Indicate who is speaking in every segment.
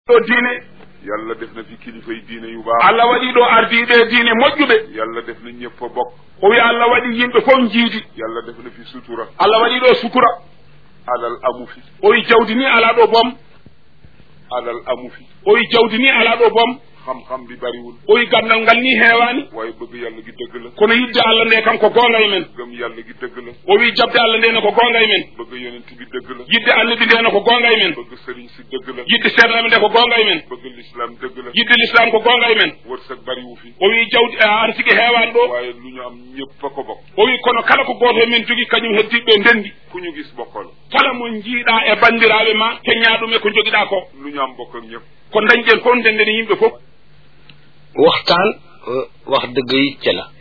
Speaker 1: ɗo diine
Speaker 2: yàlla def na fi kilifa yi diine yu baax
Speaker 1: allah waɗi ɗo ardiɓe diine moƴƴuɓe
Speaker 2: yàlla def na ñëpp a bokk
Speaker 1: o wi allah waɗi yimɓe fof jiidi
Speaker 2: yàlla def na fi sutura
Speaker 1: allah waɗi ɗo sutura
Speaker 2: alal amu fi
Speaker 1: o wi jawdi ni ala ɗo boom
Speaker 2: alal amu fi
Speaker 1: o wi jawdi ni ala ɗo boom
Speaker 2: xam-xam bi bariwul
Speaker 1: o wi gandal ngal ni heewani
Speaker 2: waaye bëgg yàlla gi dëgg la
Speaker 1: kono yidde allah nde kam ko gonga e men
Speaker 2: gëm yàlla gi dëgg la
Speaker 1: o wi jabde allah nde ne ko gonga e men
Speaker 2: bëgg yonent bi dëgg la
Speaker 1: yidde annabi nde ne ko gonga e men
Speaker 2: bëgg sëriñ si dëgg la
Speaker 1: yidde seeɗanaɓe nde ko gonga e men
Speaker 2: bëgg l'islam dëgg la
Speaker 1: yidde l'islam ko gonga e men
Speaker 2: wërsëg bariwu fi
Speaker 1: o wi jawdi arsigi heewani ɗo
Speaker 2: waaye lu ñu am ñëpp a ko bokk
Speaker 1: o wi kono kala ko goto e men jogui kañum heddiɓe ndendi
Speaker 2: ku ñu gis bokkal
Speaker 1: kala mo jiiɗa e bandiraɓe ma keñña ɗum e ko joguiɗa ko
Speaker 2: lu ñu am bokk ak ñëpp
Speaker 1: ko dañƴen fof ndendeni yimɓe fof
Speaker 3: waxtaan wax dëgg yi ca la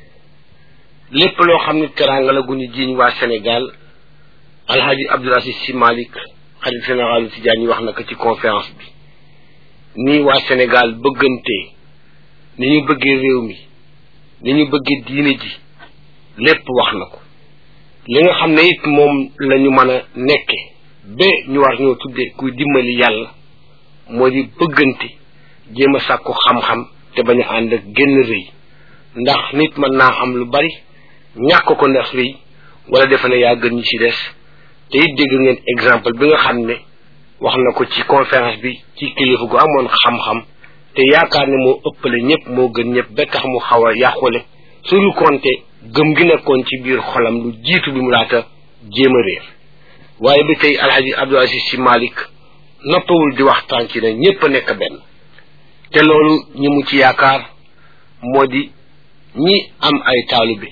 Speaker 3: lépp loo xam ne teraanga la gu ñu jiiñ waa Sénégal alhaji Abdoul Aziz Sy Malick xalif généralu Tidiane wax na ko ci conférence bi nii waa Sénégal bëggantee ni ñu bëggee réew mi ni ñu bëggee diine ji lépp wax na ko li nga xam ne it moom la ñu mën a nekke ba ñu war ñoo tuddee kuy dimbali yàlla moo di bëggante jéem a sàkku xam-xam te bañ a ànd ak génn rëy ndax nit mën naa am lu bari ñàkk ko ndax rëy wala defe ne yaa gën ñi ci des te it dégg ngeen exemple bi nga xam ne wax na ko ci conférence bi ci kilifa gu amoon xam-xam te yaakaar ne moo ëppale ñëpp moo gën ñëpp ba tax mu xaw a yàqule suñu compté gëm gi nekkoon ci biir xolam lu jiitu bi mu laata jéem a réer waaye ba tey alhaji Abdoul Aziz Sy Malick noppawul di waxtaan ci ne ñëpp a nekk benn te loolu ñi mu ci yaakaar moo di ñi am ay taalibe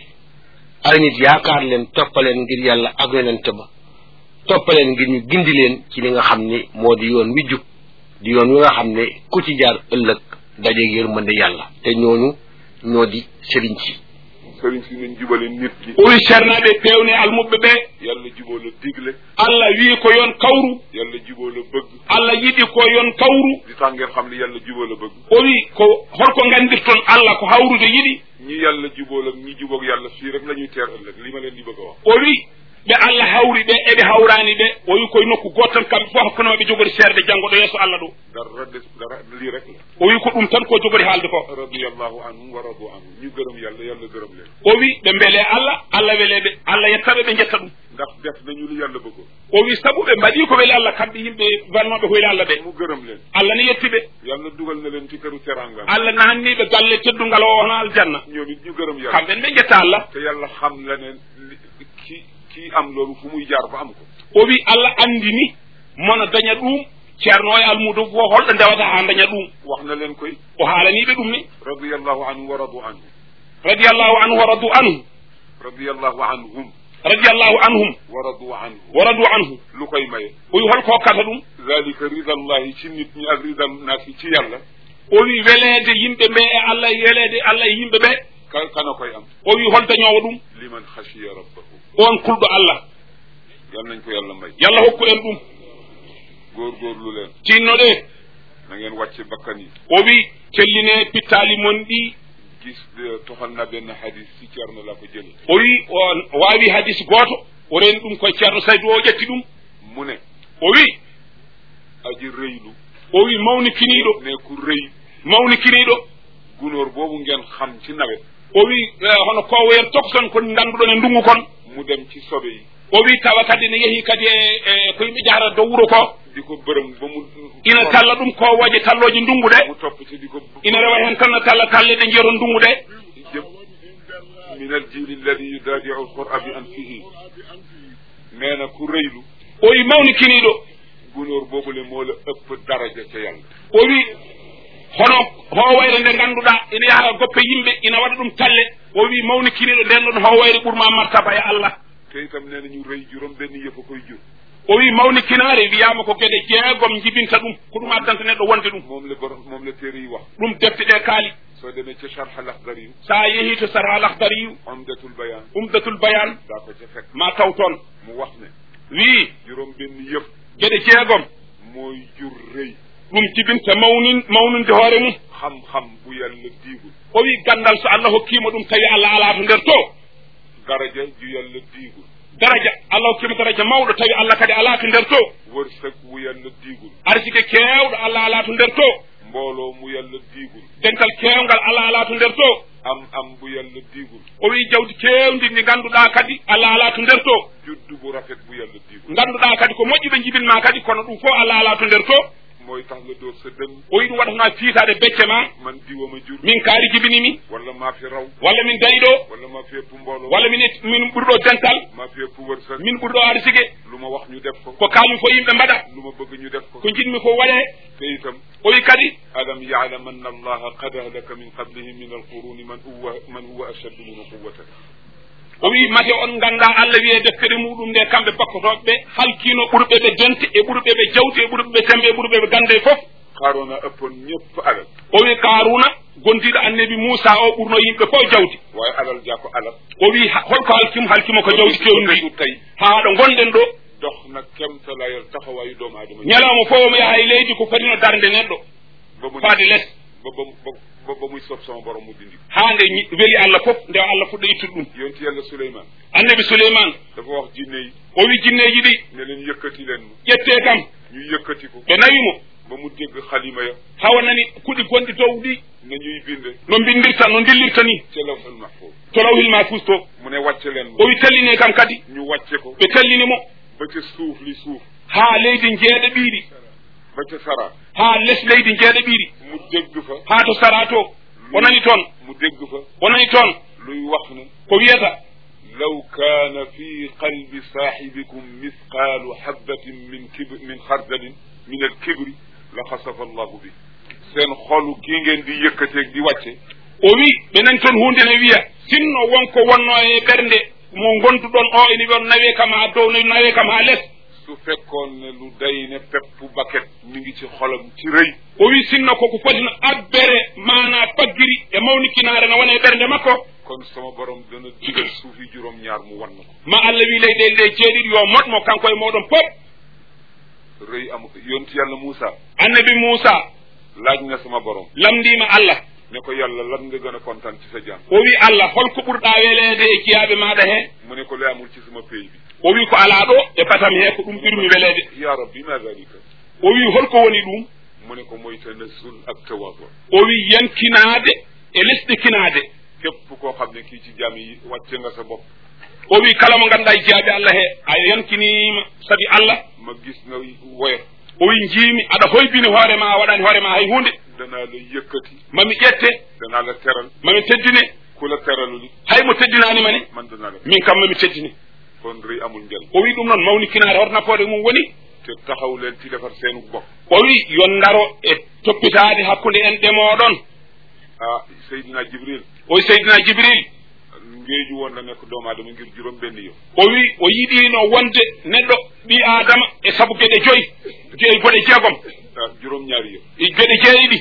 Speaker 3: ay nit yaakaar leen toppaleen ngir yàlla ak yonent ba toppaleen ngir ñu gindi leen ci li nga xam ni moo di yoon wi jub di yoon wi nga xam ne ku ci jaar ëllëg dajeeg yërmande yàlla te ñooñu ñoo di sëriñ si
Speaker 2: sëriñ si nañ jubale nit ki
Speaker 1: o wi ceernaɓe pewne almuɓe ɓe
Speaker 2: yàlla juboo la digle
Speaker 1: allah wi ko yon kawru
Speaker 2: yàlla juboo la bëgg
Speaker 1: allah yiɗi ko yon kawru
Speaker 2: di tax ngeen xam ne yàlla juboo la bëgg
Speaker 1: o wi ko holko gandirton allah ko hawrude yiɗi
Speaker 2: ñi yàlla jubool ak ñi juboog yàlla fii rek la ñuy teer ëllëg li ma leen di bëgg a wax
Speaker 1: o wi ɓe allah hawri ɓe eɓe hawrani ɓe o wi koye nokku gotal kamɓe fof hakkunoɓe jogori seerde janggo ɗo yeeso allah ɗo
Speaker 2: dara des dara lii rek la
Speaker 1: o wi ko ɗum tan ko jogori haalde ko
Speaker 2: radiallahu anhum wa radu anhum ñu gërëm yàlla yàlla gërëm leen
Speaker 1: o wi ɓe beele allah allah weleɓe allah yettaɓe ɓe jetta ɗum
Speaker 2: ndax def nañu li yàlla bëggoon
Speaker 1: o wi saabu ɓe mbaɗi ko weeli allah kamɓe yimɓe wannoɓe hoyli allah ɓe
Speaker 2: mu gërëm leen
Speaker 1: allah ne yettiɓe
Speaker 2: yàlla dugal na leen ci këru teranga
Speaker 1: allah nanniɓe galle teddungal o hono aljanna
Speaker 2: ñoom it ñu gërëm yàlla
Speaker 1: kamɓen ɓe jetta allah
Speaker 2: te yàlla xam la ne li- ki kii am loolu fu muy jaar ba am ko
Speaker 1: o wi allah andini mono daña ɗum ceerno o e almudo fo holɗo ndewata ha daña ɗum
Speaker 2: wax na leen koy
Speaker 1: o haalaniɓe ɗum ni
Speaker 2: radiallahu anhu wa radu anhu
Speaker 1: radiallahu anhu wa radu anhu
Speaker 2: radiallahu anhum
Speaker 1: radiallahu anhum
Speaker 2: wa radu anhu
Speaker 1: wa radu anhu
Speaker 2: lu koy maye
Speaker 1: o wi holko hokkata ɗum
Speaker 2: zalika ridallahi ci nit ñi ak ridal naasi ci yàlla
Speaker 1: o wi weleede yimɓe ɓe e allah e weleede allah e yimɓe ɓe
Speaker 2: ka kana koy am
Speaker 1: o wi hol dañowo ɗum
Speaker 2: liman xashiya rabbahu
Speaker 1: on kulɗo allah
Speaker 2: yal nañ ko yàlla may
Speaker 1: yallah hokku en ɗum
Speaker 2: góorgóorlu leen
Speaker 1: tinno ɗe
Speaker 2: na ngeen wàcce bakkan yi
Speaker 1: o wi kelline pittali mon ɗi
Speaker 2: gis eh, toxal na benn hadis ci ceerno la ko jële
Speaker 1: o wi o wawi hadis goto o reni ɗum koye ceerno saydou o ƴetti ɗum
Speaker 2: mu ne
Speaker 1: o wi
Speaker 2: aji rëylu
Speaker 1: o wi mawnikiniɗo
Speaker 2: ne ku rëy
Speaker 1: mawnikiniɗo
Speaker 2: gunóor boobu ngeen xam ci nawet
Speaker 1: o wi eh, hono kowoyen tokson ko ganduɗon e ndungu kon
Speaker 2: mu dem ci sobe yi
Speaker 1: o wi tawa kadi ne yeehi kadi e e ko yimɓe jahata dow wuuro ko
Speaker 2: di ko bërëm ba mu
Speaker 1: ina talla ɗum kowoje talloje ndungu ɗe
Speaker 2: mu topp ci di ko
Speaker 1: ina rewa hen tan no talla talle ɗe jeeto ndungu ɗe
Speaker 2: jëm min al jili alladi yudaadiu alqura bi anfihi nee na ku rëylu
Speaker 1: o wi mawnikiniɗo
Speaker 2: gunóor boobule moo la ëpp daraja ca yàlla
Speaker 1: o wi hono howayre nde ganduɗa ina yaha goppe yimɓe ina waɗa ɗum talle o wi mawnikiniɗo nden ɗon howayre ɓurma martaba e allah
Speaker 2: te itam nee na ñu rëy juróom benn yëfa koy jur
Speaker 1: o wi mawnikinare wiyama ko gueɗe jeegom jibinta ɗum ko ɗum addanta neɗɗo wonde ɗum
Speaker 2: moom la borom moom la téere yi wax
Speaker 1: ɗum defte ɗe kaali
Speaker 2: soo demee ca charh al akhdari yu
Speaker 1: sa yeehi to sara al ahdariyu
Speaker 2: umdatul bayan
Speaker 1: umdatul bayan
Speaker 2: daa ko ca fekk
Speaker 1: ma taw toon
Speaker 2: mu wax ne
Speaker 1: wi
Speaker 2: juróom benn yëf
Speaker 1: gueɗe jeegom
Speaker 2: mooy jur rëy
Speaker 1: ɗum jibinta mawnin mawninde hoore mum
Speaker 2: xam-xam bu yàlla diigul
Speaker 1: o wi gandal so allah hokkima ɗum tawi allah ala to nder to
Speaker 2: daraja ju yàlla diigul
Speaker 1: daraja allah hokkima daraja mawɗo tawi allah kadi ala to nder to
Speaker 2: wërsëg wu yàlla diigul
Speaker 1: arsike kewɗo allah ala to nder to
Speaker 2: mbooloo mu yàlla diigul
Speaker 1: dental kewgal allah ala to nder to
Speaker 2: am am bu yàlla diigul
Speaker 1: o wi jawdi kewdi ndi ganduɗa kadi allah ala to nder to
Speaker 2: juddu bu rafet bu yàlla diigul
Speaker 1: ganduɗa kadi ko moƴƴuɓe jibinma kadi kono ɗum fof allah ala to nder to
Speaker 2: mooy tax nga dóor sa dënn
Speaker 1: o wi ɗum waɗatma fiitade becce ma
Speaker 2: man diwama jur
Speaker 1: min kaari jibinimi
Speaker 2: wala maa fi raw
Speaker 1: walla min dayiɗo
Speaker 2: wala maa fi ëpp mbooloo
Speaker 1: walla min min ɓurɗo dental
Speaker 2: maa fi ëpp wërsëg
Speaker 1: min ɓurɗo arsike
Speaker 2: lu ma wax ñu def ko
Speaker 1: ko kalmi fo yimɓe mbaɗa
Speaker 2: lu ma bëgg ñu def ko
Speaker 1: ko jinmi ko waɗe
Speaker 2: te itam
Speaker 1: o wi kadi
Speaker 2: alam yaalam anna allaha qad ahlaka min qablihi min alquruni man huwa man huwa ashaddu minhu quwwatan
Speaker 1: o wi mate on ganda allah wiye deftere muɗum nde kamɓe bakkotoɓe ɓe halkino ɓurɓe ɓe donte e ɓurɓe ɓe jawte e ɓurɓe ɓe tembe e ɓurɓe ɓe gande fof
Speaker 2: haarona ëppoon ñëpp alal
Speaker 1: o wi karuna gondiɗo annabi moussa o ɓurno yimɓe fof jawdi
Speaker 2: waaye alal jaa ko alal
Speaker 1: o wi ha- holko halkimo halkimo ko jawdi kewndi
Speaker 2: du tey
Speaker 1: ha ɗo gonɗen ɗo
Speaker 2: dox na kemtalayal taxawaayu doomu aadama yi
Speaker 1: ñalawma fof omo yaha e leydi ko fotino darde neɗɗo
Speaker 2: ba mu
Speaker 1: faade less
Speaker 2: ba ba ba ba muy sob sama borom mu dindi
Speaker 1: ha nde ñi- weeli allah fof nde allah fuɗɗo ittude ɗum
Speaker 2: yonti yàlla Suleymaan
Speaker 1: annabi souleymane
Speaker 2: dafa wax jinne yi
Speaker 1: o wi jinneji ɗi
Speaker 2: ne leen yëkkati leen ma
Speaker 1: ƴette kam
Speaker 2: ñu yëkkati ko
Speaker 1: ɓe nawimo
Speaker 2: ba mu dégg xalima ya
Speaker 1: hawa nani kuɗi gonɗi dow ɗi
Speaker 2: na ñuy binde
Speaker 1: no mbindirta no dillirta ni
Speaker 2: ca lawhul mahfuz
Speaker 1: to lawhil mahfus to
Speaker 2: mu ne wàcce leen
Speaker 1: o
Speaker 2: ma
Speaker 1: wi telline kam kadi
Speaker 2: ñu wàcce ko
Speaker 1: ɓe tellinimo
Speaker 2: ba ca suuf li suuf
Speaker 1: ha leydi jeeɗe ɓiiɗi
Speaker 2: ba ca sara
Speaker 1: ha less leydi jeeɗe ɓiiɗi
Speaker 2: mu dégg fa
Speaker 1: ha to sara to o nani toon
Speaker 2: mu dégg fa
Speaker 1: o nani toon
Speaker 2: luy wax ne
Speaker 1: ko wiyata
Speaker 2: law kaana fi qalbi saaxibikum misqaalu habbatin min kibr min xardalin min al kibri la xasafa allahu bi seen xolu kii ngeen di yëkkateeg di wàcce
Speaker 1: o wi ɓe nani toon hunde ne wiya sinno wonko wonno e ɓernde mo gonduɗon o ene wiyon nawe kam ha dow nawe kam ha less
Speaker 2: su fekkoon ne lu day ne peppu baket mi ngi ci xolam ci rëy
Speaker 1: o wi sinno koko fotino abbere mana paggiri e mawnikinaare no wona e ɓernde makko
Speaker 2: kon sama borom dana digal suufi juróom ñaar mu wan na ko
Speaker 1: ma allah wi leyɗele ɗe jeeɗiɗi yo moɗmo kanko e moɗon pop
Speaker 2: rëy amu ko yonti yàlla Moussa
Speaker 1: annabi moussa
Speaker 2: laaj na sama borom
Speaker 1: lamdima allah
Speaker 2: ne ko yàlla lan nga gën a kontaan ci sa jaam
Speaker 1: o wi allah holko ɓurɗa weleede e kiyaɓe maɗa he
Speaker 2: mu ne ko lay amul ci sama pays bi
Speaker 1: o wi ko ala ɗo e batam he ko ɗum ɓurmi weleede
Speaker 2: ya rabbi ma dalika
Speaker 1: o wi holko woni ɗum
Speaker 2: mu ne ko mooy tanazul ak tawaadu
Speaker 1: o wi yankinaade e lesɗe kinaade
Speaker 2: képp koo xam ne kii ci jaam yi wàcce nga sa bopp
Speaker 1: o wi kala mo ganduɗa e jeyaɓe allah he a yankinima saabi allah
Speaker 2: ma gis nga woyof
Speaker 1: o wi jiimi aɗa hoybini hoore ma a waɗani hoore ma hay hunde
Speaker 2: danaa la yëkkati
Speaker 1: mami ƴette
Speaker 2: danaa la teral
Speaker 1: mami teddine
Speaker 2: ku la teralu li
Speaker 1: hay mo teddinanima ni
Speaker 2: man danaa la
Speaker 1: min kam mami teddini
Speaker 2: kon rëy amul njëriñ
Speaker 1: o wi ɗum noon mawnikinaare hoto nafoore mum woni
Speaker 2: te taxaw leen ci defar seenu bopp
Speaker 1: o wi yon daro e toppitaade hakkunde en ɗemooɗon
Speaker 2: ah Seydina Jibril
Speaker 1: o wi seydina jibril
Speaker 2: ngéeju woon la nekk doomu aadama ngir juróom benn yow
Speaker 1: o wi o yiɗino wonde neɗɗo ɓi adama e sabu geɗe joyi joyi goɗe jeegom
Speaker 2: ah juróom ñaari yow
Speaker 1: e geɗe jeeyiɗi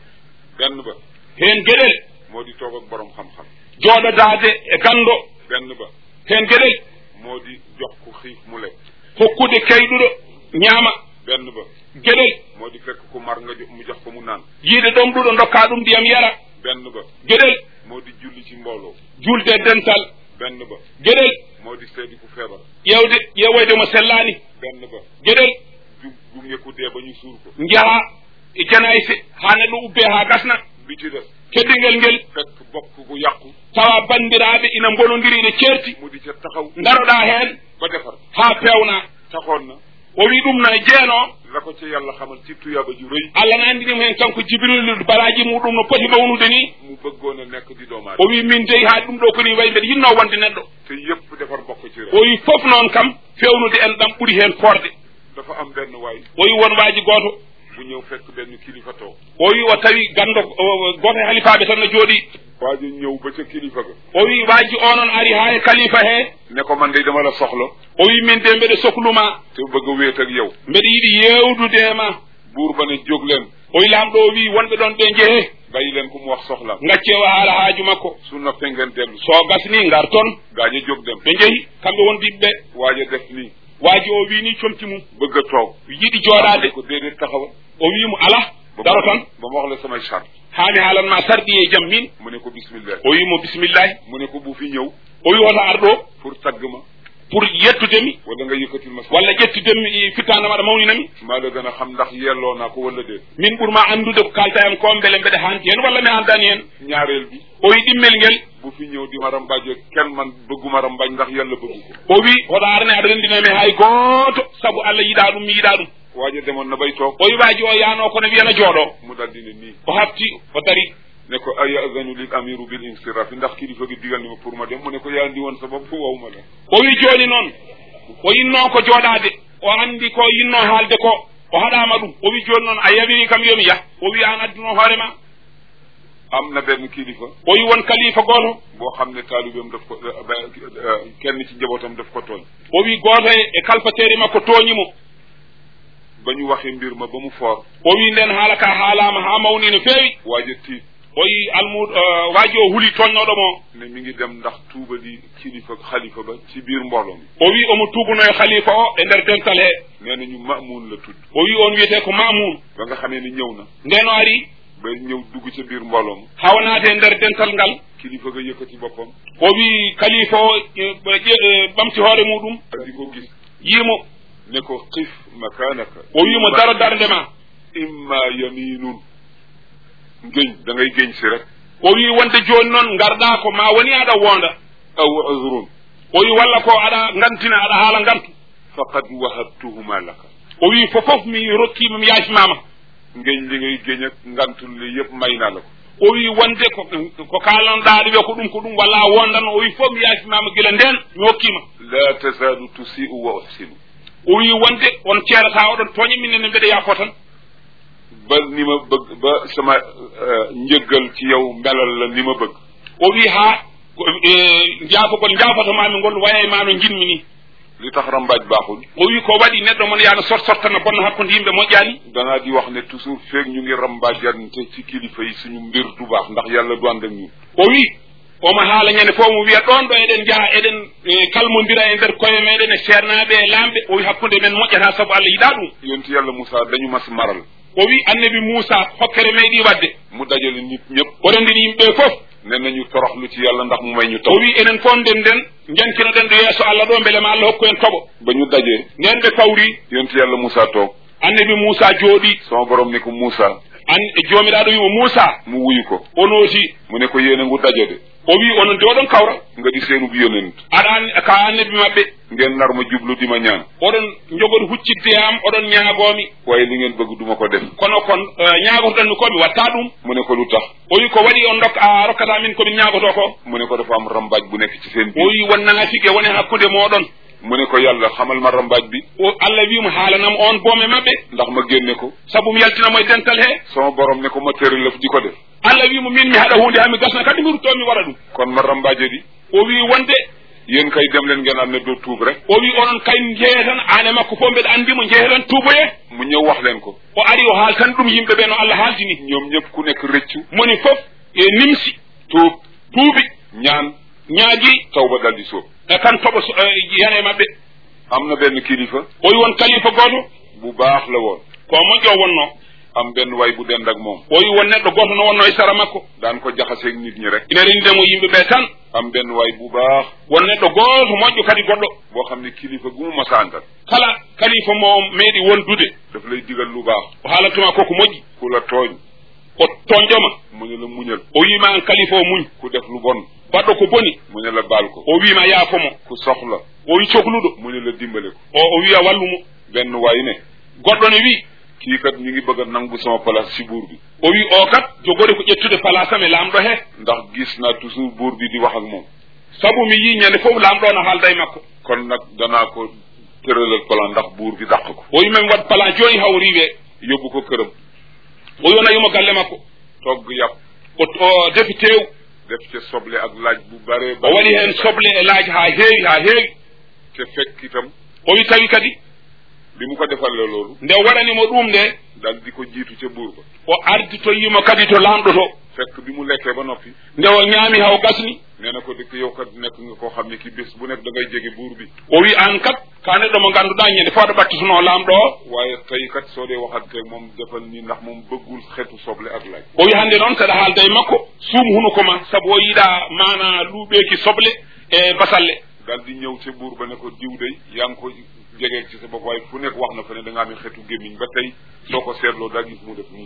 Speaker 2: benn ba
Speaker 1: heen geɗel
Speaker 2: moo di toog ak borom xam-xam
Speaker 1: jooɗodaade e ganndo
Speaker 2: benn ba
Speaker 1: heen geɗel
Speaker 2: moo di jox ku xiif mu lekk
Speaker 1: hokkude kayɗuɗo ñaama
Speaker 2: benn ba
Speaker 1: geɗel
Speaker 2: moo di fekk ku mar nga jo- mu jox ko mu naan
Speaker 1: yiide ɗom ɗuɗo dokka ɗum ndiyam yara
Speaker 2: benn ba
Speaker 1: geɗel
Speaker 2: moo di julli ci mbooloo
Speaker 1: julde dental
Speaker 2: benn ba
Speaker 1: geɗel
Speaker 2: moo di seedi ku feebar
Speaker 1: ƴewde ƴeewoyde mo sellaani
Speaker 2: benn ba
Speaker 1: geɗel
Speaker 2: ju gunge ku dee ba ñu suur ko
Speaker 1: njaha e janayse haa neɗɗo ubbee haa gasna
Speaker 2: bi ci des
Speaker 1: keddingel ngel
Speaker 2: fekk bokk gu yàqu
Speaker 1: tawa banndiraaɓe ina mbonondiri ine ceerti
Speaker 2: mu di ca taxaw
Speaker 1: ndaroɗaa heen
Speaker 2: ba defar
Speaker 1: haa peewnaa
Speaker 2: taxoon na
Speaker 1: o wi ɗum no e jeenoo
Speaker 2: la ko ca yàlla xamal ci tuyaaba ju rëy
Speaker 1: allah no anndinimo heen kanko jibrilu balaaji muɗum no poti mawnude ni
Speaker 2: mu bëggoon a nekk di doomu
Speaker 1: o
Speaker 2: aadama
Speaker 1: wi min deyi haa ɗum ɗo koni wayi mbeɗa yinnoo wonde neɗɗo
Speaker 2: te yëpp defar bokk ci rek
Speaker 1: o wi fof noon kam fewnude en ɗam ɓuri heen forde
Speaker 2: dafa am benn waay
Speaker 1: o wi won waaji gooto
Speaker 2: bu ñëw fekk benn kilifa toog
Speaker 1: o wi o tawi ganndo gooto e halifaaɓe tan no jooɗi
Speaker 2: waajo ñëw ba ca kilifa ga
Speaker 1: o wi waaji o noon ari haa e kalifa hee
Speaker 2: ne ko man de dama la soxla
Speaker 1: o wi min de mbeɗa sohluma
Speaker 2: te bëgg a wéet ak yow
Speaker 1: mbeɗa yiɗi yeewdude e ma
Speaker 2: buur ba ne jóg leen
Speaker 1: o wi laamɗo o wi wonɓe ɗon ɓe njehee
Speaker 2: bàyyi leen ko mu wax soxlaam
Speaker 1: ngacce o haala haaju makko
Speaker 2: su noppee ngeen dellu
Speaker 1: so gasni ngar toon
Speaker 2: gaaña jóg dem
Speaker 1: ɓe njehi kamɓe wondiɓe ɓe
Speaker 2: waaja def nii
Speaker 1: waaji o wi ni comti mum
Speaker 2: bëgg a toog
Speaker 1: yiɗi jooɗaade
Speaker 2: ko déedéet taxawal
Speaker 1: o wimo ala
Speaker 2: ba
Speaker 1: daro
Speaker 2: ma-
Speaker 1: tan
Speaker 2: ba ma wax la samay charte
Speaker 1: haami haalanma sarɗi e jam min
Speaker 2: mu ne ko bismillah
Speaker 1: o wimo bisimillahi
Speaker 2: mu ne ko bu fi ñëw
Speaker 1: o wi woto ar ɗo
Speaker 2: pour tagg ma
Speaker 1: pour yettudemi
Speaker 2: wala nga yëkkatil ma sa
Speaker 1: walla ƴettudemi fittande maɗa mawninami
Speaker 2: maa la gën a xam ndax yelloo naa ko wala déet
Speaker 1: min ɓurma andude ko kalta hen ko beele mbeɗa hanti hen walla mi handani hen
Speaker 2: ñaareel bi
Speaker 1: o wi ɗimmel ngel
Speaker 2: bu fi ñëw di ma rambaaje kenn man bëgguma rambaaj ndax yàlla bëggu ko
Speaker 1: o wi oɗo arane aɗa rendinami hay gooto saabu allah yiɗa ɗum mi yiɗa ɗum
Speaker 2: waaje demoon na bay toog
Speaker 1: o wiwaji o yano kono wiyana jooɗo
Speaker 2: mu daldi ne nii
Speaker 1: o hafti o dari
Speaker 2: ne ko ayazanu lil amiru bil insirafi ndax kilifa gi digal ni ma pour ma dem mu ne ko yaa ndi woon sa bopp wawma la
Speaker 1: o wi joni noon o yinno ko jooɗade o andi ko yinno haalde ko o haɗama ɗum o wi joni noon a yawiri kam yomi yah o wi an adduno hoorema
Speaker 2: am na benn kilifa
Speaker 1: o wi won kalifa goto
Speaker 2: boo xam ne taalibeem daf ko kenn ci njabootam daf ko tooñ
Speaker 1: o wi goto e kalfatere makko tooñimo
Speaker 2: ba ñu waxee mbir ma ba mu foor
Speaker 1: o wi nden haala ka haalama ha mawni no feewi
Speaker 2: waaje tiit
Speaker 1: o wi almud waaji o huuli toñnoɗo mo
Speaker 2: ne mi ngi dem ndax tuuba di kilifa xalifa ba ci biir mbooloo mi
Speaker 1: o wi omo tuubuno e khalifa o e nder dental he
Speaker 2: nee na ñu mamuun la tudd
Speaker 1: o wi on wiyete ko mamoun
Speaker 2: ba nga xamee ni ñëw na
Speaker 1: nden o ari
Speaker 2: ba ñëw dugg ca biir mbooloo mi
Speaker 1: hawa naate e nder dental ngal
Speaker 2: kilifa ga yëkkati boppam
Speaker 1: o wi kalifa o e, ƴe- ɓamti hoore muɗum
Speaker 2: di ko gis
Speaker 1: yiimo
Speaker 2: ne ko xif makanaka
Speaker 1: o wimo daro darde ma
Speaker 2: imma yaminun géñ da ngay géñ si rek
Speaker 1: o wi wonde joni noon garɗa ko ma woni aɗa wonda
Speaker 2: aw uzrun
Speaker 1: o wi walla ko aɗa gantina aɗa haala gantu
Speaker 2: faqad wahabtuhuma laka
Speaker 1: o wi fofof mi rokkima mi yaafimama
Speaker 2: ngéñ li ngay géñ ak ngantul li yëpp may naa la ko
Speaker 1: o wi wonde ko ko kalanɗa ɗo wiya ko ɗum ko ɗum walla a wondan o wi fof mi yaafimama gila nden mi hokkima
Speaker 2: la tazalu tusi'u wa uhsinu
Speaker 1: o wi wonde on ceerata oɗon tooña minenne mbeɗa yaafo tan
Speaker 2: ba ni ma bëgg ba sama njëggal ci yow melal la ni ma bëgg
Speaker 1: o wi ha jaafogol jaafotomami ngol waya ma no jinmi ni
Speaker 2: li tax rambaaj baaxul
Speaker 1: o wi ko waɗi neɗɗo mon yaano sort sortana bonna hakkude yimɓe moƴƴani
Speaker 2: danaa di wax ne toujours feeg ñu ngi rambaajante ci kilifa yi suñu mbir du baax ndax yàlla du ànd ak ñun
Speaker 1: o wi omo haala ñande fof mo wiya ɗon ɗo eɗen jaaha eɗen e, kalmodira e nder koye meɗen e sernaɓe e lamɓe o wi hakkude men moƴƴata saabu allah yiɗa ɗum
Speaker 2: yonti yàlla Moussa dañu mas maral
Speaker 1: o wi annabi moussa hokkere meeɗi wadde
Speaker 2: mu dajale nit ñëpp
Speaker 1: o rendini yimɓe fof
Speaker 2: ne nañu toroxlu ci yàlla ndax mu may ñu
Speaker 1: o
Speaker 2: taw
Speaker 1: wi enen fof nden nden jankinoɗen ɗo yeeso allah ɗo beele ma allah hokku en toɓo
Speaker 2: ba ñu dajee
Speaker 1: nden ɓe kawri
Speaker 2: yonti yàlla Moussa toog
Speaker 1: annabi moussa jooɗi
Speaker 2: sama borom ne ko Moussa
Speaker 1: an joomiɗaɗo wimo moussa
Speaker 2: mu wuyu ko
Speaker 1: o nooti
Speaker 2: mu ne ko yéene ngu daje de
Speaker 1: o wi onon de oɗon kawra
Speaker 2: nga di seenub yonent
Speaker 1: aɗa an ka annabi maɓɓe
Speaker 2: ngeen nar ma jublu di ma ñaan
Speaker 1: oɗon jogoɗo huccidde am oɗon ñaagomi
Speaker 2: waaye li ngeen bëgg duma ko def
Speaker 1: kono kon ñaagotoɗon mi ko mi watta ɗum
Speaker 2: mu ne ko lu tax
Speaker 1: o wi ko waɗi on dok a rokkata min komin ñaagoto ko
Speaker 2: mu ne ko dafa am rambaaj bu nekk ci seen
Speaker 1: o
Speaker 2: biir
Speaker 1: wi won naafike woni hakkude moɗon
Speaker 2: mu ne ko yàlla xamal ma rambaaj bi
Speaker 1: o allah wimo haalanam on boome maɓɓe
Speaker 2: ndax ma génne ko
Speaker 1: saabu mi yaltinamo e dental he
Speaker 2: sama borom ne ko ma tëri lëf di ko def
Speaker 1: allah wimo min mi haɗa hunde hami gasna kadi mi rutto mi waɗa ɗum
Speaker 2: kon ma rambaaje di
Speaker 1: o wi wonde
Speaker 2: yéen kay dem leen ngeen am ne doo tuub rek
Speaker 1: o wi onon kay jeehe tan ane makko fof mbeɗa andimo jeehe tan tuuboye
Speaker 2: mu ñëw wax leen ko
Speaker 1: o ari o haal tan ɗum yimɓe ɓe no allah haaldini
Speaker 2: ñoom ñëpp ku nekk rëccu
Speaker 1: moni fof e nimsi
Speaker 2: tuub
Speaker 1: tuubi
Speaker 2: ñaan
Speaker 1: ñaagui
Speaker 2: taw ba dal di sóob
Speaker 1: e kan toɓo so- e yane maɓɓe
Speaker 2: am na benn kilifa
Speaker 1: o wi won kalifa goto
Speaker 2: bu baax la woon
Speaker 1: ko moƴƴo wonno
Speaker 2: am benn way bu dend ak moom
Speaker 1: o wi won neɗɗo goto no wonno e sara makko
Speaker 2: daan ko jaxaseeg nit ñi rek
Speaker 1: ina rendemo yimɓe ɓe tan
Speaker 2: am benn way bu baax
Speaker 1: won neɗɗo goto moƴƴo kadi goɗɗo
Speaker 2: boo xam ne kilifa gu mu masaantal
Speaker 1: kala kalifa mo meeɗi wondude
Speaker 2: daf lay digal lu baax
Speaker 1: o haalatuma koko moƴƴi
Speaker 2: ku la tooñ
Speaker 1: o toñƴoma
Speaker 2: mu ne la muñal
Speaker 1: o wima an kalifa o muñ
Speaker 2: ku def lu bon
Speaker 1: baɗɗo ko boni
Speaker 2: mu ne la baal ko
Speaker 1: o wima yaafomo
Speaker 2: ku soxla
Speaker 1: o wi cohluɗo
Speaker 2: mu ne la dimbale ko
Speaker 1: o o wiya wallumo
Speaker 2: benn waay ne
Speaker 1: goɗɗo ne wi
Speaker 2: kii kat ñu ngi bëgg a nangu sama place ci buur bi
Speaker 1: o wi o kat jogori ko ƴettude place am e lamɗo he
Speaker 2: ndax gis naa toujours buur bi di wax ak moom
Speaker 1: saabu mi yi ñande fof lamɗo no haalda e makko
Speaker 2: kon nag danaa ko tëralal plan ndax buur bi dàq ko
Speaker 1: o wi min waɗ plan joni hawri we
Speaker 2: yóbbu ko këram
Speaker 1: o yonayimo galle makko
Speaker 2: togg yàpp
Speaker 1: o o defi tew
Speaker 2: def ca soble ak laaj bu bare
Speaker 1: o waɗi hen soble e laaji ha heewi ha heewi
Speaker 2: te fekk itam
Speaker 1: o wi tawi kadi
Speaker 2: bi mu ko defalee loolu
Speaker 1: nde waɗanimo ɗum nde
Speaker 2: dal di ko jiitu ca buur ba
Speaker 1: o arditoyimo kadi to lamɗo to
Speaker 2: fekk bi mu lekkee ba noppi
Speaker 1: nde o ñaami haw gasni
Speaker 2: nee na ko dëkk yow kat nekk nga koo xam ne ki bés bu nekk da ngay jege buur bi
Speaker 1: o wi an kat ka neɗɗo mo ganduɗa ñande fo aɗa ɓattutuno lamɗo o
Speaker 2: waaye tey kat soo dee waxanteeg moom defal ni ndax moom bëggul xetu soble ak laaj
Speaker 1: o wi hande noon saɗa haalda e makko suum hunuko ma saabu o yiiɗa mana luuɓeki soble e basalle
Speaker 2: daal di ñëw ca buur ba ne ko diw day yaa ngi ko jegee ci sa bopp waaye fu nekk wax na fa ne da nga amee xeetu gémmiñ ba tey soo ko seetloo daa gis mu def nii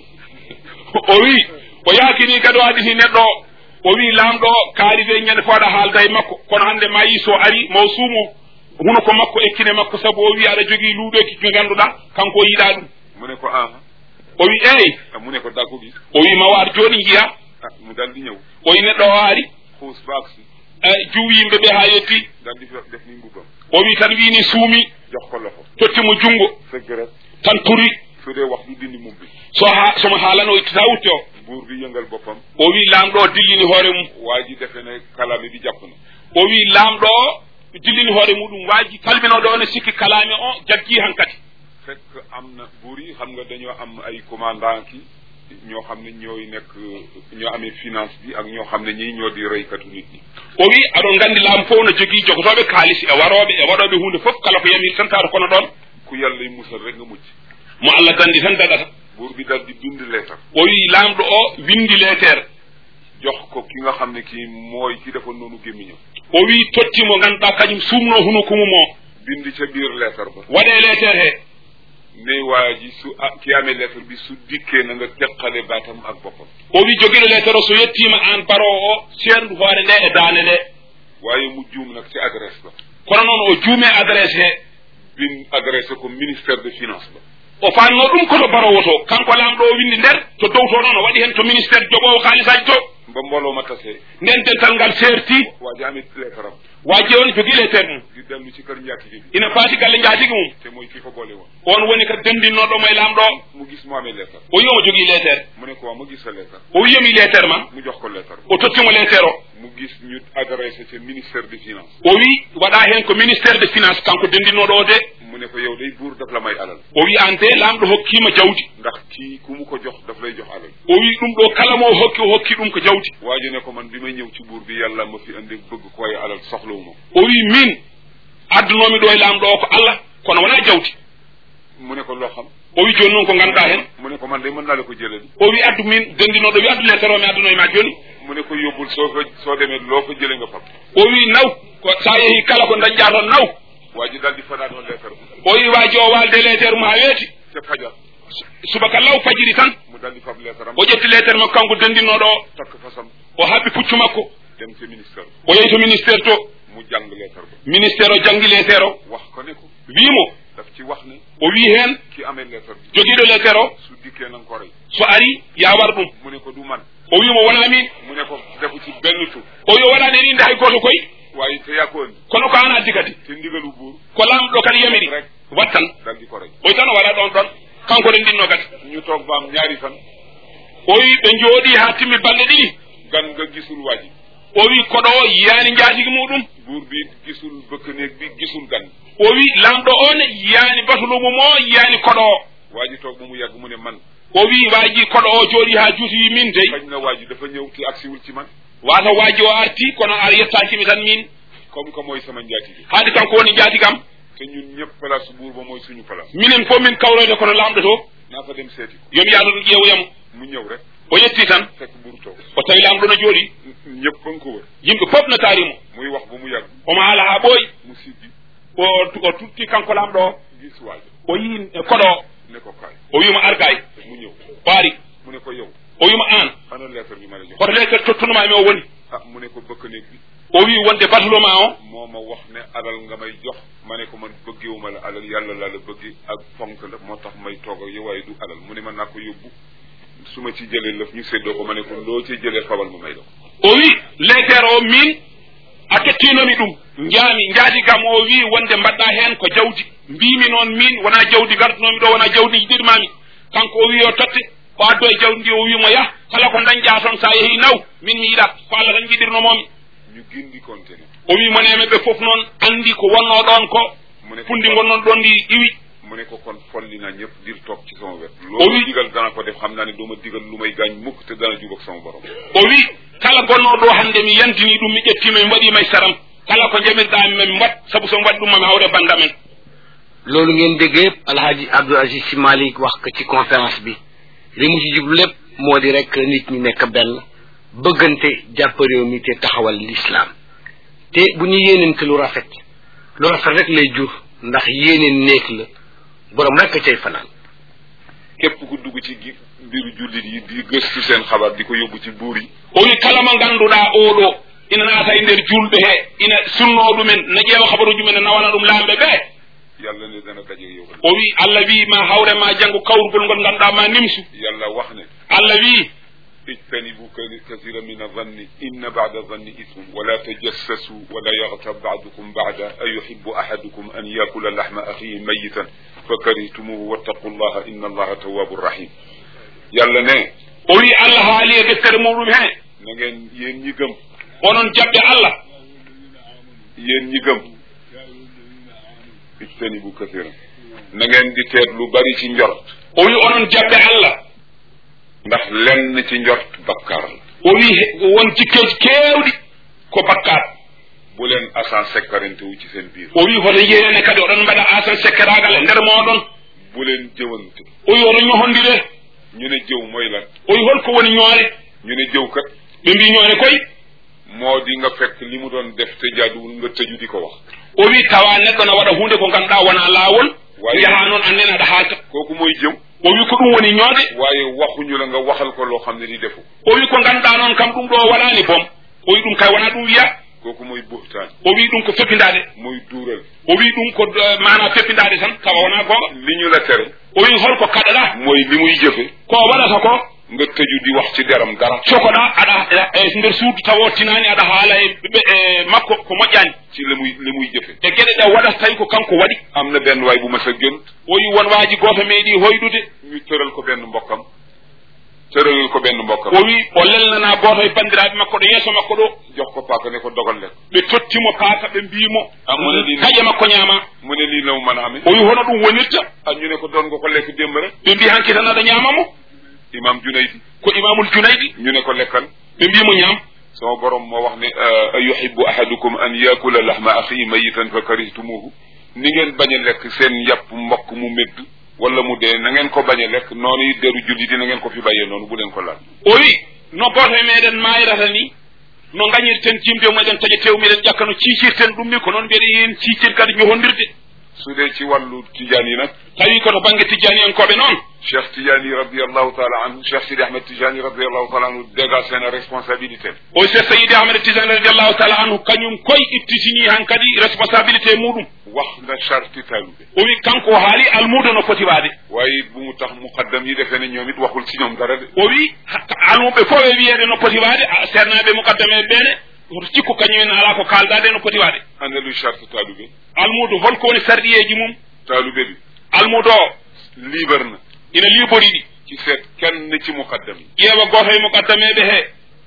Speaker 1: o wi o yaakini kadi o haɗiti neɗɗo o o wi laamɗo kaalife ñande fo aɗa haalda e makko kono hannde ma yi so ari mo suumo huno ko makko ekkine makko sabu o wi aɗa jogii luuɗoki ko ngannduɗaa kanko o yiɗaa ɗum
Speaker 2: mu ne ko aha
Speaker 1: o wi eyi
Speaker 2: ah mu ne ko daa ko gis
Speaker 1: o wi ma waar jooni njiya
Speaker 2: ah mu daal di ñëw
Speaker 1: o wi neɗɗo o ari
Speaker 2: xuus baag si
Speaker 1: juwi yimɓe ɓe haa yetti
Speaker 2: daal di def ni mbubbam
Speaker 1: o wi tan wiini suumi
Speaker 2: jox ko loxo
Speaker 1: tottimo junngo
Speaker 2: sëgg rek
Speaker 1: tan turi
Speaker 2: su dee wax du dindi mum bi
Speaker 1: so ha somo haalano ittata wutte o
Speaker 2: buur bi yëngal boppam
Speaker 1: o wi laamɗo o dillini hoore mum
Speaker 2: waa ji defe ne kalaami bi jàpp na
Speaker 1: o wi laamɗo o dillini hoore muɗum waaji kalminoɗo o ne sikki kalaami o jaggii han kadi
Speaker 2: fekk am na buur yi xam nga dañoo am ay commandant ki ñoo xam ne ñooy nekk ñoo amee finance bi ak ñoo xam ne ñii ñoo di reykatu nit ñi
Speaker 1: o wi aɗon nganndi laamu fof no jogii jogotoɓe kaalis e warooɓe e waɗooɓe hunde fof kala ko yamiri tan taata kono ɗon
Speaker 2: ku yàlla y musal rek nga mucc
Speaker 1: mo allah dandi tan daɗata
Speaker 2: buur bi dal di bind leetar
Speaker 1: o wi laamɗo o windi leetere
Speaker 2: jox ko ki nga xam ne kii mooy ki defoon noonu gémmiñam
Speaker 1: o wi totti mo ngannduɗaa kañum suumnoo huno kumum o
Speaker 2: bind ca biir leetar ba
Speaker 1: waɗee leetere hee
Speaker 2: ne waa ji su ah ki amee leetar bi su dikkee na nga teqale baatam ak boppam
Speaker 1: o wi jogiɗo leetere o so yettiima aan baroo o seendu hoore nde e daane nde
Speaker 2: waaye mu juum nag ci adresse ba
Speaker 1: kono noon o juumee adresse hee
Speaker 2: bin adressé ko ministère de finance ba
Speaker 1: o faanno ɗum koto barowo to kanko laamɗo o windi nder to dow to noon o waɗi heen to ministére jogoowo haalisaji to
Speaker 2: ba mbooloo ma tasee
Speaker 1: nden dental ngal seerti
Speaker 2: waa ji amee leetaram
Speaker 1: waaji on jogii leetere mum
Speaker 2: di dellu ci kër njaatige bi
Speaker 1: ina faati galle njaatigi mum
Speaker 2: te mooy ki ko boole woon
Speaker 1: on woni ko dendinnoɗo mo e laamɗo o
Speaker 2: mu gis mu amee leetar
Speaker 1: o wi omo jogii leetere
Speaker 2: mu ne ko waa ma gis sa leetar
Speaker 1: o wiyomi leetere ma
Speaker 2: mu jox ko leetar
Speaker 1: o tottimo leetere o
Speaker 2: mu gis ñu adressé ca ministère de finance
Speaker 1: o wi waɗa heen ko ministére de finance kanko dendinnoɗo o de
Speaker 2: mu ne ko yow day buur daf la may alal
Speaker 1: o wi an de laamɗo hokkiima jawdi
Speaker 2: ndax kii ku mu ko jox daf lay jox alal
Speaker 1: o wi ɗum ɗo kala mo o hokki o hokki ɗum ko jawdi
Speaker 2: waa ji ne ko man bi may ñëw ci buur bi yàlla ma fi andi bëgg ko waaye alal soxlawuma
Speaker 1: o wi min addunomi ɗo e laamɗo o ko allah kono wona jawdi
Speaker 2: mu ne ko loo xam
Speaker 1: o wi joni noon ko ngannduɗa heen
Speaker 2: mu ne ko man de mën naa la ko jëlali
Speaker 1: o wi addu min dendinoɗo wi addu leetere o mi addunoye ma joni
Speaker 2: mu ne ko yóbbul soo ko soo demee loo ko jëlee nga fab
Speaker 1: o wi naw ko sa yeehi kala ko dañƴa toon naw
Speaker 2: waa ji daal di fanaanoo leetar bi
Speaker 1: o wi waaji o walde leetere mum ha weeti
Speaker 2: ca fajar
Speaker 1: subaka law fajiri tan
Speaker 2: mu daal di fab leetaram
Speaker 1: o ƴetti leetere makko kanko dendinnoɗo o
Speaker 2: takk fasam
Speaker 1: o haɓɓi puccu makko
Speaker 2: dem ca ministère
Speaker 1: o yehi to ministére to
Speaker 2: mu jàng leetar ba
Speaker 1: ministére o janggi leetere o
Speaker 2: wax ko ne ko
Speaker 1: wimo
Speaker 2: daf ci wax ne
Speaker 1: o wi heen
Speaker 2: ki amee leetar bi
Speaker 1: jogiiɗo leetere o
Speaker 2: su dikkee na nga ko rey
Speaker 1: so ari ya war ɗum
Speaker 2: mu ne ko du man
Speaker 1: o wimo wona min
Speaker 2: mu ne ko defu ci benn tur
Speaker 1: o wi o waɗani inde hay goto koy
Speaker 2: waaye te yaa ko andi
Speaker 1: kono ko an addi kadi
Speaker 2: te ndigalu buur
Speaker 1: ko lamɗo kadi yamiri
Speaker 2: rek
Speaker 1: wattan
Speaker 2: daal di ko rey
Speaker 1: o wi tan o waɗa ɗon ɗon kanko ɗen ɗinno kadi
Speaker 2: ñu toog ba am ñaari fan
Speaker 1: o wi ɓe jooɗi ha timmi balɗe ɗiɗi
Speaker 2: gan nga gisul waa ji
Speaker 1: o wi koɗo o yiyani jaatigi muɗum
Speaker 2: buur bi gisul bëkk néeg bi gisul gan
Speaker 1: o wi lamɗo on yiyani batulumu mo yiyani koɗo o
Speaker 2: waa ji toog ba mu yàgg mu ne man
Speaker 1: o wi waji koɗo o jooɗi ha juuti wi min dey
Speaker 2: xañ na waa ji dafa ñëw te agsiwul ci man
Speaker 1: wata waji o arti kono ar yettakimi tan min
Speaker 2: comme que mooy sama njaatige
Speaker 1: haade kanko woni jaatigam
Speaker 2: te ñun ñëpp place buur ba mooy suñu place
Speaker 1: minen fof min kawroyde kono lamɗo to
Speaker 2: naa fa dem seeti ko
Speaker 1: yomi yaado ɗum ƴeewoyamo
Speaker 2: mu ñëw rek
Speaker 1: o yetti tan
Speaker 2: fekk buur toog
Speaker 1: o tawi lamɗo no jooɗi
Speaker 2: ñëpp ba nga ko wër
Speaker 1: yimɓe fof no taarimo
Speaker 2: muy wax ba mu yàgg
Speaker 1: omo haala ha ɓooyi
Speaker 2: mu siggi
Speaker 1: o o tutti kanko lamɗo o
Speaker 2: gis waa ji
Speaker 1: o yi koɗo o
Speaker 2: ne ko kaay
Speaker 1: o wima argay
Speaker 2: mu ñëw
Speaker 1: o ari
Speaker 2: mu ne ko yow
Speaker 1: o wima an
Speaker 2: ana lettre bi ma la jox
Speaker 1: hoto leetere tottunumami o woni
Speaker 2: ah mu ne ko bëkk néeg bi
Speaker 1: o wi wonde batuloma o
Speaker 2: moo ma wax ne alal nga may jox ma ne ko man bëggewuma la alal yàlla laa la bëgg ak fonk la moo tax may toog ak yow waaye du alal mu ne ma naa ko yóbbu su ma ci jëlee lëf ñu séddoo ko ma ne ko loo ci jëlee fabal ma may la ko
Speaker 1: o wi leetere o min a kettinomi ɗum jaami jaati kam o wi wonde mbaɗɗa hen ko jawdi mbimi noon min wona jawdi gardunomi ɗo wona jawdi jiɗirmami kanko o wi o totte o addo e jawdi ndi o wimo yah kala ko dañƴa toon sa yeehi naw min mi yiɗa ko allah tan jiɗirnomomi
Speaker 2: ñu gindi konte ne
Speaker 1: o wi moneme ɓe foof noon andi ko wonno ɗon ko
Speaker 2: mu ne ko
Speaker 1: fundi gonnon ɗon ndi iwi
Speaker 2: mu ne ko kon folli naa ñëpp dir toog ci sama wet
Speaker 1: O
Speaker 2: loolu
Speaker 1: wi-
Speaker 2: digal dana ko def xam naa ne doo ma digal lu may gaañ mukk te dana jub ak sama borom
Speaker 1: o wi kala gonnoɗo ɗo hande mi yantini ɗum mi ƴettima mi waɗima e saram kala ko jamirɗami mami wat saabu somi waɗi ɗum mami hawre banda men
Speaker 3: loolu ngeen dégg yëpp alhaji abdou aziz si malik wax ko ci conférence bi li mu ci jublu lépp moo di rek nit ñi nekk benn bëggante jàpp réew mi te taxawal l'islam te bu ñu yéenente lu rafet lu rafet rek lay jur ndax yéeneen néeg la borom rek cay fanaan
Speaker 2: képp ku dugg ci gi mbiru jullit yi di gëstu seen xabaar di ko yóbbu ci buur yi
Speaker 1: o wi kala mo ganduɗa oɗo ina naata e nder julɓe he ina sunno ɗumen ne ƴeewa habaruji men ne nawana ɗum lamɓe ɓe
Speaker 2: yàlla ne dana daje yow
Speaker 1: o wi allah wi ma hawre ma janggo kawrugol ngol ganduɗa ma nimsu
Speaker 2: yàlla wax ne
Speaker 1: allah wi
Speaker 2: اجتنبوا كثيرا من الظن إن بعد الظن إثم ولا تجسسوا ولا يغتب بعضكم بعدا أيحب أحدكم أن يأكل لحم أخيه ميتا فكرهتموه واتقوا الله إن الله تواب رحيم يلا ne
Speaker 1: o wi allah haali e deftere muɗum he
Speaker 2: na ngeen yéen ñi gëm
Speaker 1: onon jaɓɓe allah
Speaker 2: yéen ñi gëm ijtanibu kathiran na ngeen di teet lu bari ci njort
Speaker 1: o wi onon jaɓɓe allah
Speaker 2: ndax lenn ci njort bakkaar la
Speaker 1: o wi won jikkeji kewɗi ko bakkat
Speaker 2: bu leen asan sekkarante wu ci seen biir
Speaker 1: o wi hoto yeyene kadi oɗon mbaɗa asan sekkeragal e nder moɗon
Speaker 2: bu leen jëwante
Speaker 1: o wi oto ñohondire
Speaker 2: ñu ne jëw mooy lan
Speaker 1: o wi holko woni ñoore
Speaker 2: ñu ne jëw kat
Speaker 1: ɓe mbi ñoore koy
Speaker 2: moo di nga fekk li mu doon def te jaaduwul nga tëju di ko wax
Speaker 1: o wi tawa neɗɗo ne waɗa hunde ko ganduɗa wona laawol
Speaker 2: Wayi.
Speaker 1: jaha noon annen aɗa haalta
Speaker 2: kooku mooy jëw
Speaker 1: o wi ko ɗum woni ñoode
Speaker 2: waaye waxuñu la nga waxal ko loo xam ne di defu
Speaker 1: o wi ko ganduɗa noon kam ɗum ɗo waɗani boom o wi ɗum kay wona ɗum wiya
Speaker 2: kooku mooy buhtaan
Speaker 1: o wi ɗum ko feppidade
Speaker 2: muy duural
Speaker 1: o wi ɗum ko eh, mana feppidade tan tawa wona gonga
Speaker 2: li ñu la tere
Speaker 1: o wi holko kaɗaɗa
Speaker 2: mooy li muy jëfe
Speaker 1: ko waɗata ko
Speaker 2: nga tëju di wax ci deram dara
Speaker 1: cokoɗa aɗa e nder suudu tawa tinani aɗa haala e ɓe e makko ko moƴƴani
Speaker 2: ci li muy li muy jëfe
Speaker 1: e gueɗe ɗe waɗata tawi ko kanko waɗi
Speaker 2: am na benn waay bu ma sa gént
Speaker 1: o wi won waji goto meeɗi hoyɗude
Speaker 2: ñu tëral ko benn mbokkam tëralal ko benn mbokkam
Speaker 1: o wi o lelnana goto e bandiraɓe makko ɗo yeeso makko ɗo
Speaker 2: jox ko paaka ne ko dogal lekk
Speaker 1: ɓe tottimo paaka ɓe mbimo
Speaker 2: Ah, mo ne ɗin-
Speaker 1: taƴe makko ñaama
Speaker 2: mu ne lii la mu mën a amee
Speaker 1: o wi hono ɗum wonirta
Speaker 2: ak ñu ne ko doon nga ko lekk démb rek
Speaker 1: ɓe mbi hanki tan aɗa ñaamamo
Speaker 2: imam junaydi
Speaker 1: ko imamul junaydi
Speaker 2: ñu ne ko lekkal
Speaker 1: ɓe mbimo ñaam
Speaker 2: sama borom moo wax ne a yuhibbu ahadukum an yakula lahma axihi mayitan fa karihtumuhu ni ngeen bañ a lekk seen yàpp mbokk mu médd wala mu dee na ngeen ko bañ a lekk noonu it deru julli di na ngeen ko fi bàyyee noonu bu leen ko laal
Speaker 1: o wi no goto e meɗen mayrata ni no gañirten jimde mumen taƴa tew miɗen ƴakka no ciicirten ɗum ni ko noon mbiɗa yen ciicir kadi ñohondirde
Speaker 2: su dee ci wàllu tijaan yi nag
Speaker 1: tawi koto banggue tijani en koɓe noon
Speaker 2: cheikh tidiane radiallahu taala anhu cheikh sidi ahmed tijani radiallahu taala anhu dégagé na responsabilité
Speaker 1: o wi cheikh sayidi ahmed tijani radiallahu taala anhu kañum koye ittitini han kadi responsabilité muɗum
Speaker 2: wax na charti talube
Speaker 1: o wi kanko haali almudo no foti waade
Speaker 2: waaye it bu mu tax muqaddam yi defee ne ñoom it waxul ci ñoom dara de
Speaker 1: o wi ha- almuɓe fof e wiyeede no poti waade a- sernaɓe mukaddame ɓeene oto cikku kañumen ala ko kaldade no poti waade
Speaker 2: ana luy charte talube
Speaker 1: almudo holko woni sarɗiyeji mum
Speaker 2: talube bi
Speaker 1: almudo o
Speaker 2: libre na
Speaker 1: ina libori ɗi
Speaker 2: ci seet kenn ci muqaddam yi
Speaker 1: ƴeewa goto e mukaddameɓe he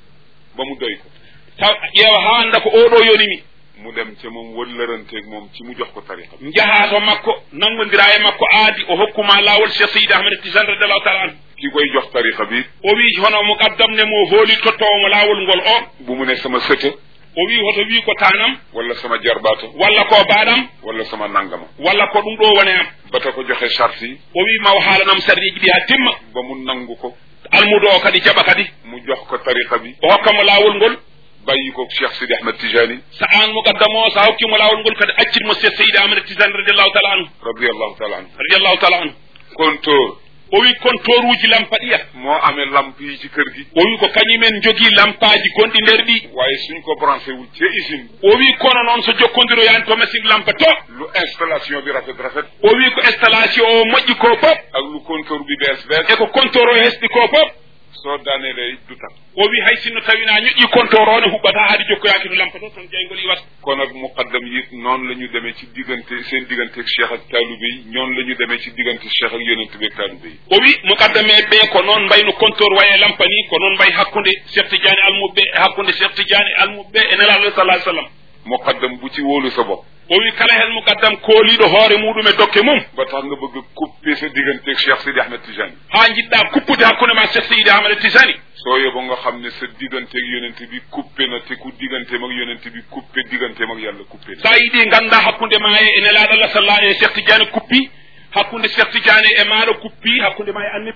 Speaker 2: ba mu doy ko
Speaker 1: taw ƴeewa ha anda ko oɗo yonimi
Speaker 2: mu dem ca moom wëllëranteeg moom ci mu jox ko tariqa bi
Speaker 1: jaha to makko nangodira e makko aadi o hokkuma lawol cheikh seydi ahmed tijan radiallahu taala anhu
Speaker 2: ki koy jox tariqa bi
Speaker 1: o wi hono mukaddam ne mo hooli tottowomo lawol ngol o
Speaker 2: bu mu ne sama sëtë
Speaker 1: o wi hoto wi ko tanam
Speaker 2: wala sama jarbaata
Speaker 1: walla ko baɗam
Speaker 2: wala sama nangama
Speaker 1: walla ko ɗum ɗo wone am
Speaker 2: bata ko joxe charte yi
Speaker 1: o wi maw haalanam sarɗiji ɗi ha timma
Speaker 2: ba mu nangu ko
Speaker 1: almudo o kadi jaɓa kadi
Speaker 2: mu jox ko tariqa bi
Speaker 1: o hokkamo lawol ngol
Speaker 2: bàyyi ko cheikh sidi ahmed tijani
Speaker 1: sa an mukaddam o sa hokkimo lawol ngol kadi accitmo cheikh seydi ahmed tijan radiallahu taala anhu
Speaker 2: radiallahu taala anhu
Speaker 1: radiallahu taala anhu
Speaker 2: kontóor
Speaker 1: o wi compteur uji lampaɗiya
Speaker 2: moo amee lamp yi ci kër gi
Speaker 1: o wi ko kañumen jogii lampaji gonɗi nder ɗi
Speaker 2: waaye suñ ko branché wul ci usine
Speaker 1: o wi kono noon so jokkodiroyani to machine lampa to
Speaker 2: lu installation bi rafet rafet
Speaker 1: o wi ko installation o moƴƴi ko fof
Speaker 2: ak lu kontóor bi bees bees
Speaker 1: e ko compteur o hesɗi ko fof
Speaker 2: soo daanelee du tax
Speaker 1: o wi hay sinno tawina ñoƴƴi compteur o ne huɓɓata haade jokkoyaki to lampa to toon jeygol iwata
Speaker 2: kon nag muqaddam yi noonu la ñu demee ci diggante seen diggante ak cheikh ak taalibe yi ñoonu la ñu demee ci diggante cheikh ak yonent bi ak taalibe yi
Speaker 1: o wi mukaddame ɓe ko noon mbayno compteur waye lampa ni ko noon mbay hakkude cheikh tidiane almuɓe e hakkude cheikh tidiane almuɓe e nelaɗo sallah sallam
Speaker 2: muqaddam bu ci wóolu sa bopp
Speaker 1: o wi kala hen mukaddam kooliɗo hoore muɗum e dokke mum
Speaker 2: ba tax nga bëgg a couper sa diggante ak cheikh sidi ahmed tijani
Speaker 1: ha jiɗɗa kuppude hakkude ma cheikh seydi ahmad tisani
Speaker 2: soo yóbbu nga xam ne sa diggante ak yonent bi coupé na te ku digganteem ak yonent bi coupé digganteem ak yàlla coupé na
Speaker 1: sa yiɗi ganda hakkude ma e nelaɗo allah sallah e cheikh tidiane kuppi hakkude cheikh tidiane e maɗo kuppi hakkude ma e annabi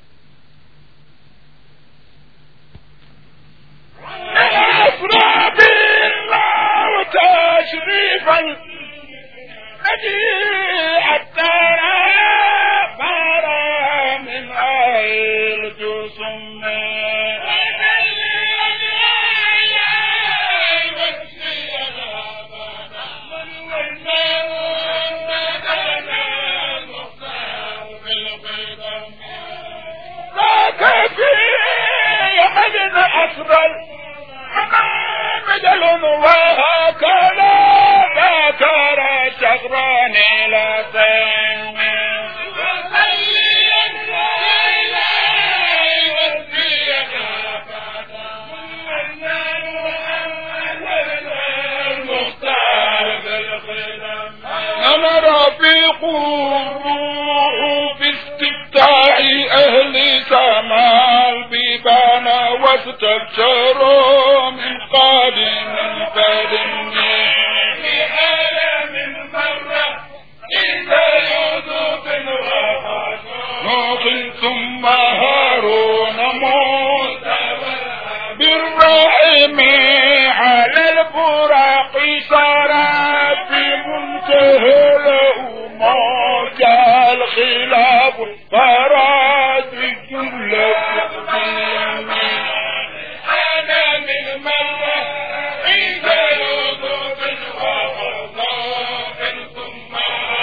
Speaker 1: أفرى بالله وتاج كيف الذي حتى بارا من أهل جسم ذاك في يحد أسرل بدل وهكذا ذكر شغران لا أنا رفيق الروح في استفتاح أهل سماء البيبان واستبشروا من قادم فدم نوح ثم هارون موسى بالرحم على البراق صار في منتهى له موجة الخلاف فراد الجملة أنا من مرة إذا يوسف ثم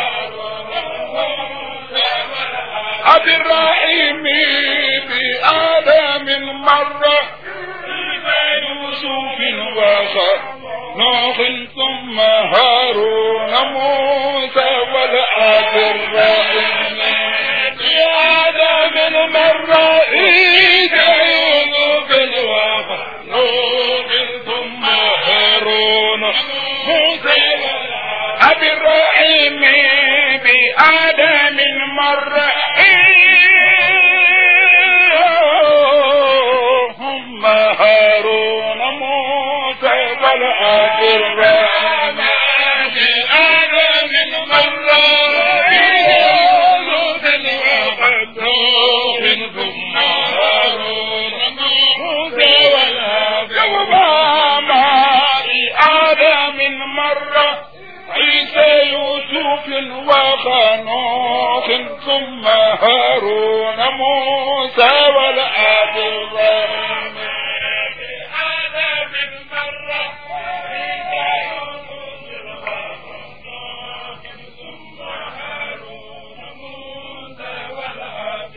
Speaker 1: أبي الرحيم بآدم مرة يوسف وخر نوح ثم هارون موسى والآب الرحيم بآدم مرة إذا يوسف وخر نوح ثم هارون موسى أبي الرحيم بآدم مرة هم هارون موسى والآب الرحيم بآدم مرة ثم هارون موسى والآب آدم مرة عيسى يوسف وخنوخ ثم هارون موسى والآب الرحيم آدم مرة عيسى يوسف وخنوخ ثم هارون موسى والآب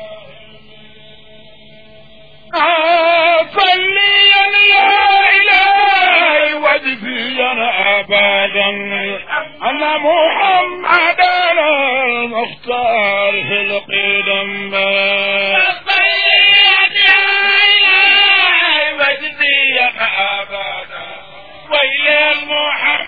Speaker 1: صليا يا إلهي واجزيا أبدا أن محمدا المختار في القدم